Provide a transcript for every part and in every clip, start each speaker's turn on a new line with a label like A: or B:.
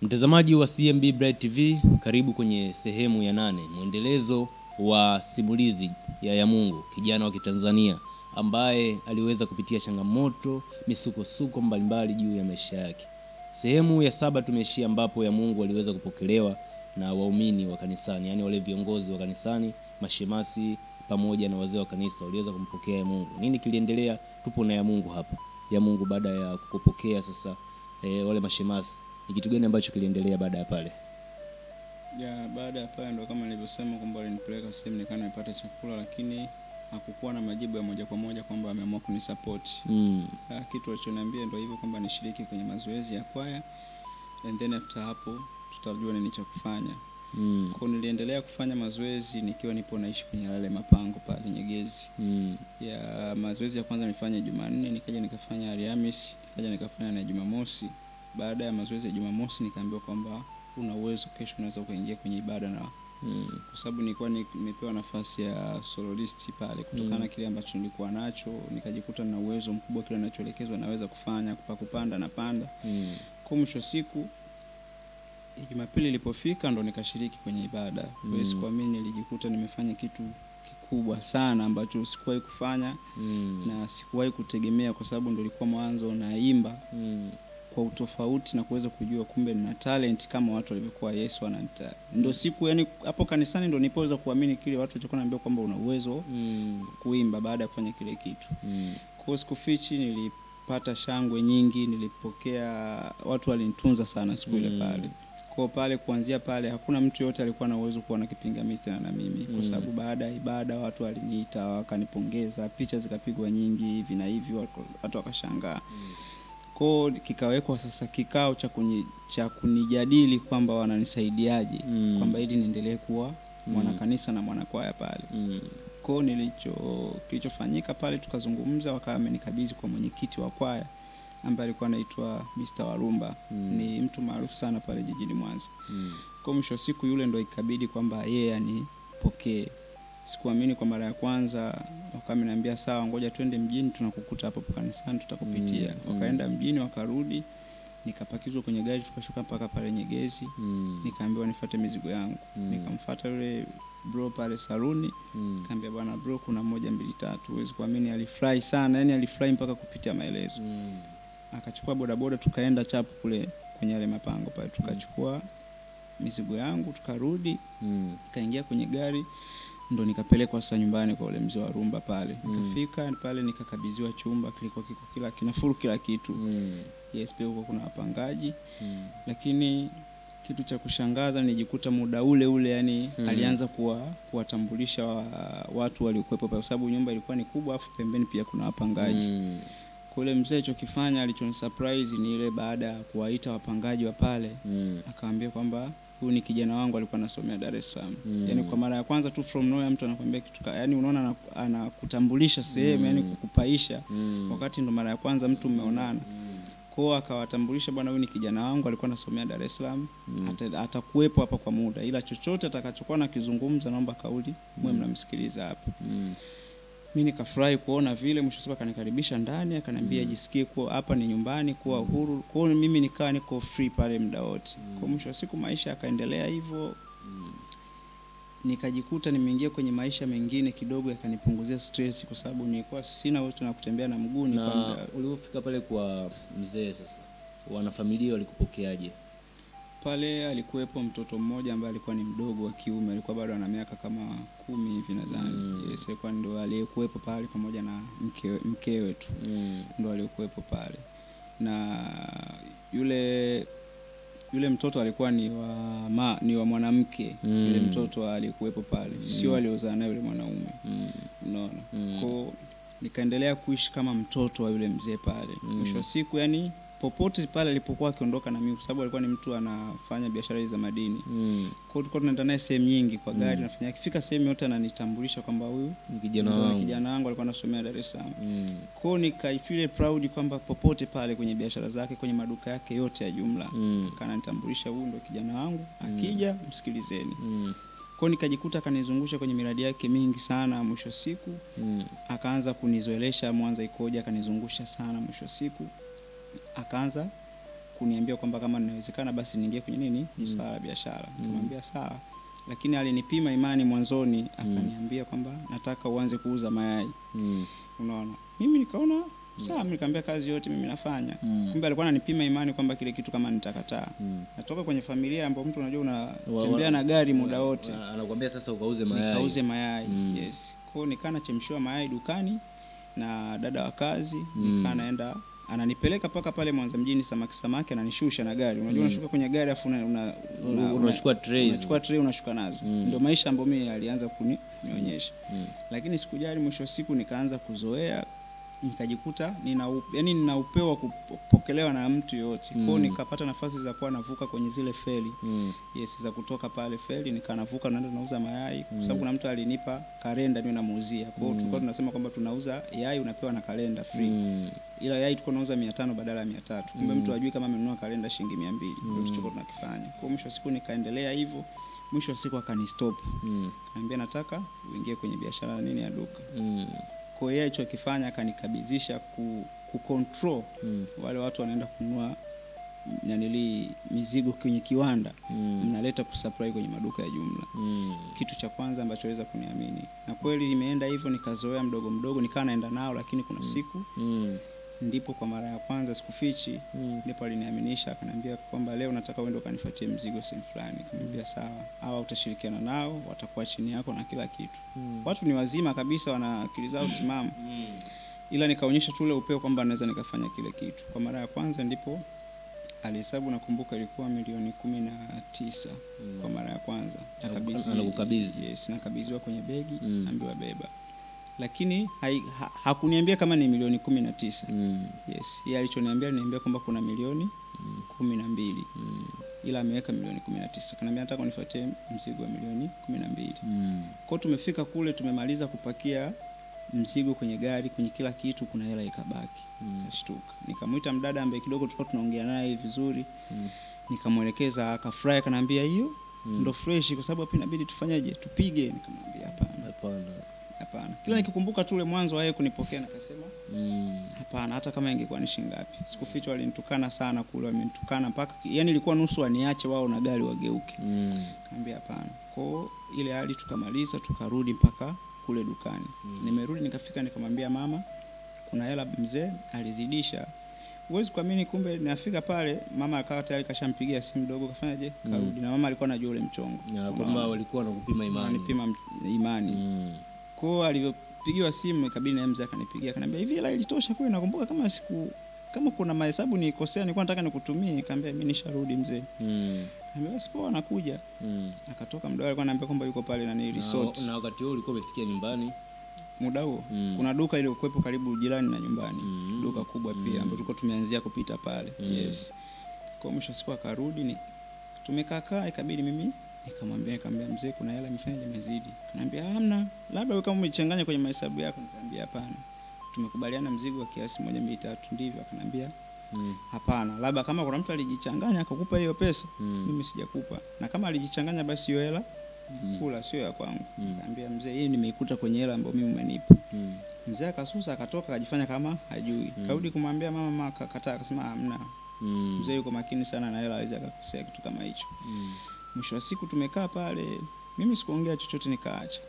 A: Mtazamaji wa CMB Bright TV, karibu kwenye sehemu ya nane, mwendelezo wa simulizi ya Yamungu, kijana wa Kitanzania ambaye aliweza kupitia changamoto, misukosuko mbalimbali juu ya maisha yake. Sehemu ya saba tumeishia ambapo Yamungu aliweza kupokelewa na waumini wa kanisani, yaani wale viongozi wa kanisani, mashemasi pamoja na wazee wa kanisa waliweza kumpokea Yamungu. Nini kiliendelea? Tupo na Yamungu hapa. Yamungu baada ya kukupokea sasa e, wale mashemasi ni kitu gani ambacho kiliendelea baada ya pale?
B: ya baada ya pale ndo kama nilivyosema kwamba walinipeleka sehemu nikaa nimepata chakula lakini hakukuwa na majibu ya moja kwa moja kwamba wameamua kunisapoti
A: Mm.
B: Ah, kitu walichoniambia ndo hivyo kwamba nishiriki kwenye mazoezi ya kwaya and then after hapo tutajua nini cha kufanya
A: Mm.
B: kwa niliendelea kufanya mazoezi nikiwa nipo naishi kwenye yale mapango pale nyegezi
A: Mm.
B: ya mazoezi ya kwanza nilifanya jumanne nikaja nikafanya alhamis nikaja nikafanya na jumamosi baada ya mazoezi ya jumamosi nikaambiwa kwamba una uwezo kesho unaweza ukaingia kwenye ibada na
A: Mm.
B: kwa sababu nilikuwa ni- nimepewa nafasi ya soloist pale kutokana
A: Mm.
B: na kile ambacho nilikuwa nacho nikajikuta na uwezo mkubwa kile nachoelekezwa naweza kufanya pa kupanda na panda
A: Mm.
B: kwa mwisho wa siku jumapili ilipofika ndo nikashiriki kwenye ibada
A: Mm.
B: mm. sikuamini nilijikuta nimefanya kitu kikubwa sana ambacho sikuwahi kufanya
A: Mm.
B: na sikuwahi kutegemea kwa sababu ndo ilikuwa mwanzo naimba
A: Mm.
B: kwa utofauti na kuweza kujua kumbe nina talent kama watu walivyokuwa Yesu ananita. Ndo siku yani hapo kanisani ndo nilipoweza kuamini kile watu walichokuwa naambia kwamba una uwezo
A: Mm.
B: kuimba baada ya kufanya kile kitu.
A: Mm.
B: Kwa hiyo sikufichi, nilipata shangwe nyingi, nilipokea watu walinitunza sana siku ile
A: Mm.
B: pale. Kwa pale kuanzia pale hakuna mtu yote alikuwa na uwezo kuwa na kipingamizi tena na mimi
A: Mm.
B: kwa sababu baada ya ibada watu waliniita wakanipongeza, picha zikapigwa nyingi hivi na hivi, watu watu wakashangaa kwao kikawekwa sasa kikao cha kuni, cha kunijadili kwamba wananisaidiaje
A: Mm.
B: kwamba ili niendelee kuwa mwanakanisa na mwanakwaya pale
A: Mm.
B: kwao nilicho kilichofanyika pale tukazungumza wakawa amenikabidhi kwa mwenyekiti wa kwaya ambaye alikuwa anaitwa Mr. Warumba
A: Mm.
B: ni mtu maarufu sana pale jijini Mwanza
A: Mm.
B: kwa mwisho wa siku yule ndo ikabidi kwamba yeye anipokee sikuamini kwa mara ya kwanza wakawa ameniambia sawa ngoja twende mjini tunakukuta hapo hapo kanisani tutakupitia
A: Mm, mm.
B: wakaenda mjini wakarudi nikapakizwa kwenye gari tukashuka mpaka pale nyegezi
A: Mm.
B: nikaambiwa nifuate mizigo yangu
A: Mm.
B: nikamfuata yule bro pale saluni
A: Mm.
B: kaambia bwana bro kuna moja mbili tatu huwezi kuamini alifurahi sana yani alifurahi mpaka kupitia maelezo
A: Mm.
B: akachukua bodaboda tukaenda chapu kule kwenye yale mapango pale tukachukua mizigo yangu tukarudi
A: Mm.
B: nikaingia kwenye gari ndo nikapelekwa sasa nyumbani kwa ule mzee wa rumba pale
A: Mm.
B: nikafika pale nikakabidhiwa chumba kilikuwa kiko kila kinafuru kila kitu
A: Mm.
B: yes pia huko kuna wapangaji
A: Mm.
B: lakini kitu cha kushangaza nilijikuta muda ule ule yani
A: Mm.
B: alianza kuwa kuwatambulisha wa, watu waliokuwepo pale kwa sababu nyumba ilikuwa ni kubwa afu pembeni pia kuna wapangaji
A: Mm.
B: kwa ule mzee chokifanya alichoni surprise ni ile baada ya kuwaita wapangaji wa pale
A: Mm.
B: akaambia kwamba huyu ni kijana wangu alikuwa anasomea Dar es Salaam.
A: Mm.
B: Yaani kwa mara ya kwanza tu from nowhere mtu anakuambia kitu ka, yani unaona ana- anakutambulisha sehemu
A: Mm.
B: yani kukupaisha
A: Mm.
B: wakati ndo mara ya kwanza mtu mmeonana.
A: Mm.
B: Kwa hiyo akawatambulisha bwana huyu ni kijana wangu alikuwa anasomea Dar es Salaam.
A: Mm.
B: Ata- Atakuwepo hapa kwa muda ila chochote atakachokuwa nakizungumza naomba kauli mwe
A: Mm.
B: mnamsikiliza hapa.
A: Mm.
B: mi nikafurahi kuona vile mwisho siku akanikaribisha ndani akaniambia
A: Mm.
B: jisikie kuwa hapa ni nyumbani kuwa uhuru kwa hiyo mimi nikaa niko free pale muda wote
A: Mm.
B: kwa mwisho wa siku maisha yakaendelea hivyo
A: Mm.
B: nikajikuta nimeingia kwenye maisha mengine kidogo yakanipunguzia stress kwa sababu nilikuwa sina uwezo na kutembea na mguu
A: na
B: nilikuwa muda-
A: ulipofika pale kwa mzee sasa wanafamilia walikupokeaje
B: pale alikuwepo mtoto mmoja ambaye alikuwa ni mdogo wa kiume alikuwa bado ana miaka kama kumi hivi nadhani
A: Mm.
B: yes, alikuwa ndo aliyekuwepo pale pamoja na mkewe, mkewe tu
A: mm.
B: ndo aliokuwepo pale na yule yule mtoto alikuwa ni wa ma, ni wa mwanamke
A: Mm.
B: yule mtoto aliyekuwepo pale sio
A: Mm.
B: aliozaa naye yule mwanaume
A: Mm.
B: unaona
A: Mm.
B: ko nikaendelea kuishi kama mtoto wa yule mzee pale
A: Mm.
B: mwisho wa siku yani popote pale alipokuwa akiondoka na mimi kwa sababu alikuwa ni mtu anafanya biashara hizi za madini
A: Mm.
B: kwa hiyo tulikuwa tunaenda naye sehemu nyingi kwa gari
A: Mm.
B: nafanya akifika sehemu yote ananitambulisha kwamba huyu
A: Ni kijana
B: ndo ni
A: wangu
B: kijana wangu alikuwa anasomea Dar es Salaam
A: Mm.
B: kwao nikaifile proud kwamba popote pale kwenye biashara zake kwenye maduka yake yote ya jumla
A: Mm.
B: kananitambulisha huyu ndo kijana wangu akija msikilizeni
A: Mm.
B: kwao nikajikuta akanizungusha kwenye miradi yake mingi sana mwisho wa siku
A: Mm.
B: akaanza kunizoelesha mwanza ikoja akanizungusha sana mwisho wa siku akaanza kuniambia kwamba kama inawezekana basi niingie kwenye nini swala la biashara nikamwambia sawa lakini alinipima imani mwanzoni akaniambia kwamba nataka uanze kuuza mayai
A: Mm.
B: unaona mimi nikaona sawa mimi nikamwambia kazi yote mimi nafanya
A: Mm.
B: kumbe alikuwa ananipima imani kwamba kile kitu kama nitakataa
A: Mm.
B: natoka kwenye familia ambayo mtu unajua
A: Wa-
B: unatembea
A: wa-
B: na gari muda wote
A: Ana- anakuambia sasa ukauze mayai
B: nikauze mayai
A: Mm.
B: yes kwao nikaa nachemshiwa mayai dukani na dada wa kazi
A: Mm.
B: nikaa naenda ananipeleka mpaka pale mwanza mjini samaki samaki ananishusha na gari unajua
A: Mm.
B: unashuka kwenye gari afu una, una, una,
A: unachukua trays.
B: unachukua tray unashuka nazo
A: Mm.
B: ndio maisha ambayo mimi alianza kunionyesha
A: Mm.
B: lakini sikujali mwisho wa siku nikaanza kuzoea nikajikuta nina u- yani nina upeo wa kupokelewa na mtu yoyote kwao
A: Mm.
B: nikapata nafasi za kuwa navuka kwenye zile feli
A: Mm.
B: yes za kutoka pale feli nikanavuka naenda nauza mayai kwa
A: Mm.
B: sababu kuna mtu alinipa kalenda niwe namuuzia kwa hiyo
A: Mm.
B: tulikuwa tunasema kwamba tunauza yai unapewa na kalenda free
A: Mm.
B: ila yai tulikuwa tunauza mia tano badala ya mia tatu kumbe
A: Mm.
B: mtu ajui kama amenunua kalenda shilingi mia mbili
A: Mm.
B: ndio tulikuwa tunakifanya kwa hiyo mwisho wa siku nikaendelea hivyo mwisho wa siku akanistop
A: Mm.
B: kaniambia nataka uingie kwenye biashara ya nini ya duka
A: Mm.
B: kwa hiyo yeye alichokifanya akanikabidhisha ku, ku control
A: Mm.
B: wale watu wanaenda kununua nanili mizigo kwenye kiwanda
A: Mm.
B: mnaleta kusupply kwenye maduka ya jumla
A: Mm.
B: kitu cha kwanza ambacho weza kuniamini na kweli imeenda hivyo nikazoea mdogo mdogo nikawa naenda nao lakini kuna siku
A: Mm.
B: ndipo kwa mara ya kwanza sikufichi
A: Mm.
B: ndipo aliniaminisha akaniambia kwamba leo nataka uende ukanifuatie mzigo sehemu fulani nikamwambia sawa hawa utashirikiana nao watakuwa chini yako na kila kitu
A: Mm.
B: watu ni wazima kabisa wana akili zao timamu
A: Mm.
B: ila nikaonyesha tu ule upeo kwamba naweza nikafanya kile kitu kwa mara ya kwanza ndipo alihesabu nakumbuka ilikuwa milioni kumi na tisa
A: Mm.
B: kwa mara ya kwanza
A: Anaku- anakukabidhi.
B: yes, nakabidhiwa kwenye begi
A: Mm.
B: ambiwa beba lakini hai, ha, hakuniambia kama ni milioni kumi na tisa
A: Mm.
B: yes yeye alichoniambia aliniambia kwamba kuna milioni
A: Mm.
B: kumi na mbili
A: Mm.
B: ila ameweka milioni kumi na tisa kanaambia nataka unifuatie mzigo wa milioni kumi na mbili
A: Mm.
B: kwao tumefika kule tumemaliza kupakia mzigo kwenye gari kwenye kila kitu kuna hela ikabaki
A: Mm.
B: kashtuka nikamwita mdada ambaye kidogo tulikuwa tunaongea naye vizuri
A: Mm.
B: nikamwelekeza akafurahi akanaambia hiyo
A: Mm.
B: ndo fresh kwa sababu hapa inabidi tufanyeje tupige nikamwambia hapana
A: Hapana.
B: hapana kila nikikumbuka tu ule mwanzo wa yeye kunipokea nikasema
A: Mm.
B: hapana hata kama ingekuwa ni shilingi ngapi sikuficha walinitukana sana kule wamenitukana mpaka yani ilikuwa nusu waniache wao na gari wageuke
A: Mm.
B: kaambia hapana kwao ile hali tukamaliza tukarudi mpaka kule dukani
A: Mm.
B: nimerudi nikafika nikamwambia mama kuna hela mzee alizidisha huwezi kuamini kumbe nafika pale mama akawa tayari kashampigia simu dogo kafanyaje
A: Mm.
B: karudi na mama alikuwa anajua ule mchongo
A: Ya, kwamba walikuwa wanakupima imani.
B: anipima imani
A: Mm.
B: kwao alivyopigiwa simu ikabidi na mzee akanipigia akaniambia hivi hela ilitosha kweli nakumbuka kama siku kama kuna mahesabu nikosea nilikuwa nataka nikutumie nikamwambia mimi nisharudi mzee
A: Mm.
B: Nikamwambia basi poa anakuja
A: Mm.
B: akatoka mdau alikuwa ananiambia kwamba yuko pale nani resort
A: Na, na wakati huo ulikuwa umefikia nyumbani.
B: muda huo
A: Mm.
B: kuna duka iliyokuwepo karibu jirani na nyumbani
A: Mm.
B: duka kubwa pia
A: Mm.
B: ambayo tulikuwa tumeanzia kupita pale
A: Mm.
B: yes kwa mwisho wa siku akarudi ni tumekaa kaa ikabidi mimi nikamwambia nikamwambia mzee kuna hela imefanya imezidi kanaambia hamna labda wewe kama umechanganya kwenye mahesabu yako nikamwambia hapana tumekubaliana mzigo wa kiasi moja mbili tatu ndivyo akanambia
A: Mm.
B: hapana labda kama kuna mtu alijichanganya akakupa hiyo pesa
A: Mm.
B: mimi sijakupa na kama alijichanganya basi hiyo hela
A: Mm.
B: kula sio ya kwangu
A: Mm.
B: nikamwambia mzee hii nimeikuta kwenye hela ambayo mimi umenipa
A: Mm.
B: mzee akasusa akatoka akajifanya kama hajui
A: Mm.
B: karudi kumwambia mama mama akakataa akasema hamna
A: Mm.
B: mzee yuko makini sana na hela hawezi akakosea kitu kama hicho
A: Mm.
B: mwisho wa siku tumekaa pale mimi sikuongea chochote nikaacha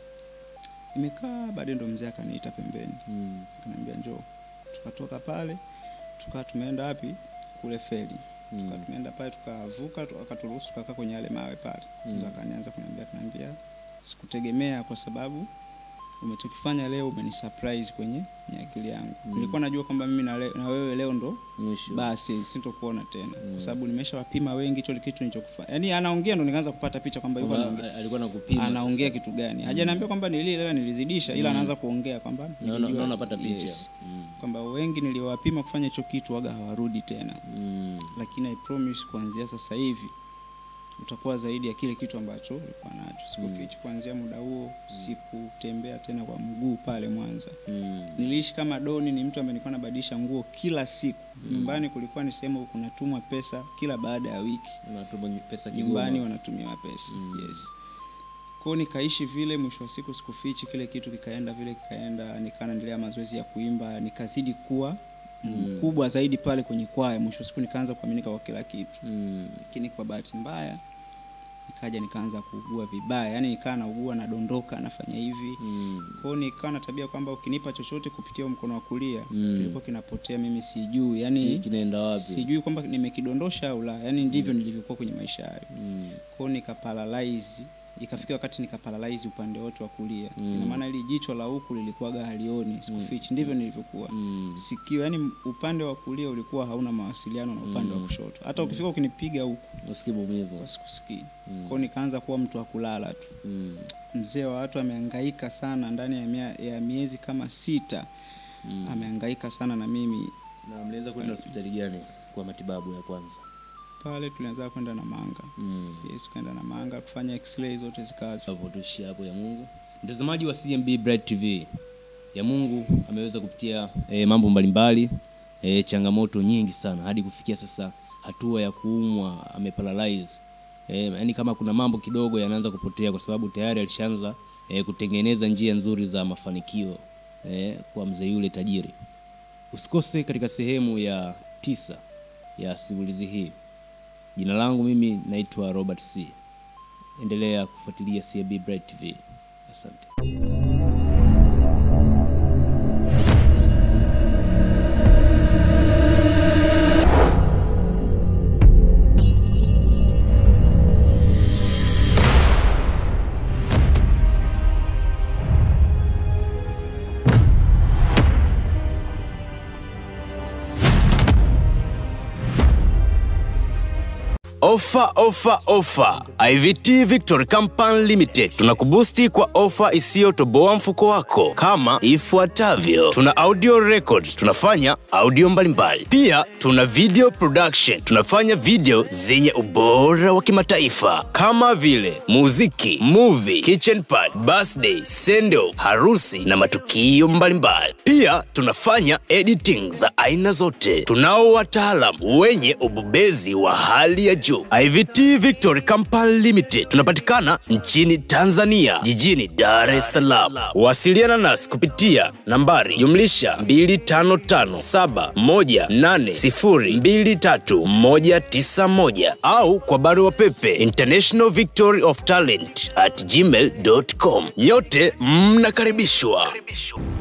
B: nimekaa baadaye ndo mzee akaniita pembeni
A: Mm.
B: akaniambia njoo tukatoka pale tukaa tumeenda wapi kule feri
A: Mm.
B: Tuka- tumeenda pale tukavuka tu- akaturuhusu tukakaa kwenye yale mawe pale
A: Mm.
B: ndo akanianza kuniambia kaniambia sikutegemea kwa sababu umechokifanya leo umeni surprise kwenye kwenye akili yangu
A: Mm.
B: nilikuwa najua kwamba mimi na, le, na wewe leo ndo
A: Mwisho.
B: basi sintokuona tena
A: Mm.
B: kwa sababu nimeshawapima wengi hicho kitu nilichokufanya yani anaongea ndo nikaanza kupata picha kwamba yuko
A: Kwamba
B: anaongea
A: alikuwa nakupima.
B: anaongea
A: sasa.
B: kitu gani hajaniambia kwamba nilile nilizidisha ila
A: Mm.
B: anaanza kuongea kwamba
A: Naona
B: nilijua-
A: naona napata picha.
B: yes,
A: Mm.
B: kwamba wengi niliowapima kufanya hicho kitu waga hawarudi tena
A: Mm.
B: lakini I promise kuanzia sasa hivi utakuwa zaidi ya kile kitu ambacho ulikuwa nacho sikufichi kuanzia muda huo sikutembea tena kwa mguu pale mwanza
A: Mm.
B: niliishi kama doni ni mtu ambaye nilikuwa nabadilisha nguo kila siku
A: Mm.
B: nyumbani kulikuwa ni sehemu kunatumwa pesa kila baada ya wiki
A: Unatuma pesa
B: nyumbani
A: Kigoma.
B: wanatumiwa pesa
A: Mm.
B: yes kwao nikaishi vile mwisho wa siku sikufichi kile kitu kikaenda vile kikaenda nikaa naendelea mazoezi ya kuimba nikazidi kuwa mkubwa zaidi pale kwenye kwaya mwisho wa siku nikaanza kuaminika kwa kila kitu
A: Mm.
B: lakini kwa bahati mbaya nikaja nikaanza kuugua vibaya yaani nikaa naugua nadondoka nafanya hivi
A: Mm.
B: kwao nikawa na tabia kwamba ukinipa chochote kupitia huu mkono wa kulia
A: Mm.
B: kilikuwa kinapotea mimi sijui yani
A: kinaenda wapi
B: sijui kwamba nimekidondosha au la yani ndivyo nilivyokuwa kwenye maisha hayo
A: Mm.
B: kwao nikaparalyze ikafika wakati nikaparalyze upande wote wa kulia
A: Mm.
B: ina maana ili jicho la huku lilikuwaga halioni sikufichi ndivyo nilivyokuwa
A: Mm.
B: sikio yani upande wa kulia ulikuwa hauna mawasiliano na upande wa kushoto hata ukifika ukinipiga huku
A: usikie maumivu
B: sikusikii
A: Mm.
B: kwao nikaanza kuwa mtu wa kulala tu
A: Mm.
B: mzee wa watu amehangaika sana ndani ya, mia, ya miezi kama sita
A: Mm.
B: amehangaika sana na mimi
A: na mliweza kwenda hospitali gani kwa matibabu ya kwanza
B: pale tulianza kwenda na manga
A: mm.
B: yes tukaenda na manga kufanya x-ray zote zikawa zi-
A: hapo tuishie hapo ya mungu mtazamaji wa cmb bright tv ya mungu ameweza kupitia e, mambo mbalimbali e, changamoto nyingi sana hadi kufikia sasa hatua ya kuumwa ameparalyze e, yani kama kuna mambo kidogo yanaanza kupotea kwa sababu tayari alishaanza e, kutengeneza njia nzuri za mafanikio e, kwa mzee yule tajiri usikose katika sehemu ya tisa ya simulizi hii jina langu mimi naitwa robert c endelea kufuatilia cab bright tv asante
C: Ofa, ofa, ofa! IVT Victory Company Limited tunakubusti kwa ofa isiyotoboa mfuko wako kama ifuatavyo: tuna audio records, tunafanya audio mbalimbali. Pia tuna video production, tunafanya video zenye ubora wa kimataifa kama vile muziki, movie, kitchen party, birthday, sendo, harusi na matukio mbalimbali. Pia tunafanya editing za aina zote. Tunao wataalam wenye ubobezi wa hali ya juu. IVT Victory Company Limited tunapatikana nchini Tanzania, jijini Dar es Salaam. Wasiliana nasi kupitia nambari jumlisha 255718023191 au kwa barua pepe international victory of talent at gmail.com. Nyote mnakaribishwa.